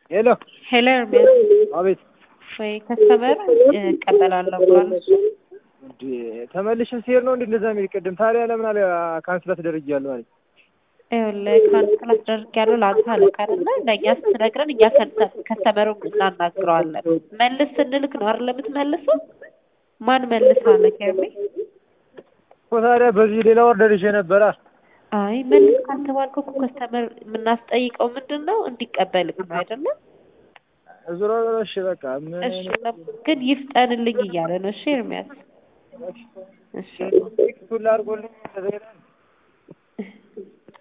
ሄሎ ሄሎ ኤርሚያስ አቤት ወይ ከስተመር እቀበላለሁ ብሏል እሱ እንዴ ተመልሼ ሲሄድ ነው እንዴ እንደዛ የሚል ቅድም ታዲያ ለምን አለ ካንስል አስደርጊያለሁ አለኝ ይኸውልህ ካንስል አስደርጊያለሁ ለአንተ አለቃ አይደለ ለእኛ ስትነግረን እኛ ከስተመሩን እናናግረዋለን መልስ ስንልክ ነው አይደል የምትመልሰው ማን መልስ አለ ኤርሚ እኮ ታዲያ በዚህ ሌላ ኦርደር ይዤ ነበራ አይ መልስ ካልተባልክ እኮ ከስተመር የምናስጠይቀው ምንድን ነው እንዲቀበልክ ነው አይደለም ዞሮ ዞሮ እሺ በቃ ምን እሺ ግን ይፍጠንልኝ እያለ ነው እሺ ኤርሚያስ እሺ ሁላ አድርጎልኝ ተዘግቷል